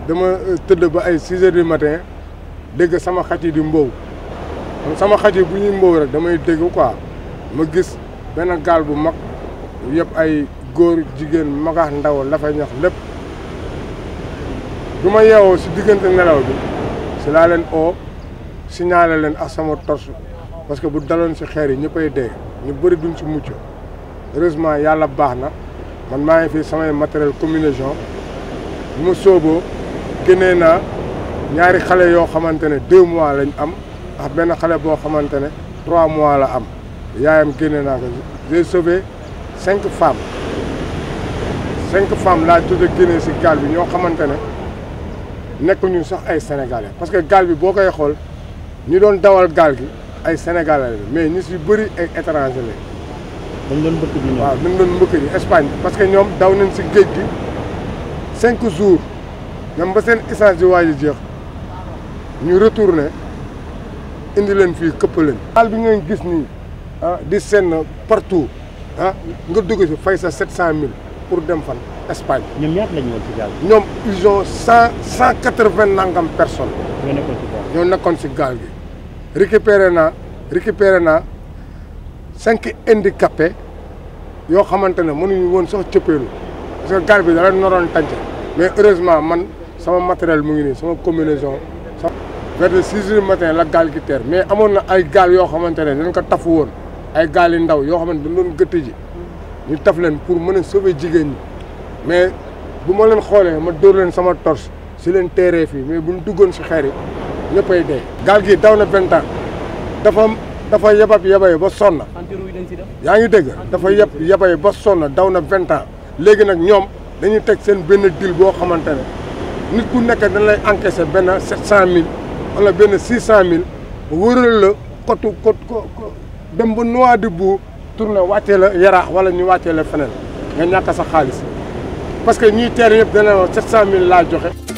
dama tëdd ba ay six heures du matin dégg sama xaj yi di mbow sama xaj yi bu ñuy mbow rek damay dégg quoi ma gis benn gaal bu mag yëpp ay góor jigéen magax ndaw la fay ñax lépp du ma yeewoo si diggante nelaw bi si laa leen oo signalé leen ak sama torche parce que bu daloon si xeer yi ñëppay dee ñu bëri duñ si mucc heureusement yàlla baax na man maa ngi fi samay matériel communication bu ma sooboo génnee naa ñaari xale yoo xamante ne deux mois lañ am ak benn xale boo xamante ne trois mois la am yaayam génne naa ko j'ai sauvé cinq femmes cinq femmes laa jot a génne si gaal bi ñoo xamante ne nekkuñu sax ay sénégalais parce que gaal bi boo koy xool ñi doon dawal gaal gi ay sénégalais la mais ñi si bëri ay étranger la dañ doon mbëkk bi ñoom. waaw dañ doon mbëkk ji Espagne parce que ñoom daw nañ si géej gi cinq jours ñoom ba seen essence di waaj a jeex ñu retourné indi leen fii këpp leen. gaal bi ngeen gis nii ah di seen partout ah nga dugg si fay sa sept cent mille pour dem fan Espagne. ñoom ñaata lañu woon ci gaal gi. ñoom ils ont cent cent quatre vingt nangam personnes. ñoo nekkoon ci gaal ñoo nekkoon si gaal gi. récupéré naa récupéré naa cinq handicapés yoo xamante ne mënuñu woon sax cëppeelu parce que gaal bi da leen noroon tànc mais heureusement man sama matériel mu ngi nii sama combinaison. vers de six heures du matin la gaal gi teer mais amoon na ay gaal yoo xamante ne dañ ko tafu woon ay gaal yu ndaw yoo xamante dañ doon gëtt ji ñu taf leen pour mën a sauver jigéen ñi mais bu ma leen xoolee ma dóor leen sama torche si leen teeree fii mais bu ñu duggoon si xeer yi ñëppay dee. gaal gi daw na vingt ans dafa dafa yebab yebay ba sonn. antirouille yi dañ si def. yaa ngi dégg dafa yeb yebay ba sonn daw na vingt ans léegi nag ñoom dañuy teg seen benn deal boo xamante ne nit ku nekk dañ lay encaisser benn sept cent mille wala benn six cent mille wëral la kotu kot ko dem ba Nouadhibou tourné wàccee la yaraax wala ñu wàccee la feneen nga ñàkk sa xaalis parce que ñiy teer yëpp dana sept cent mille laa joxe.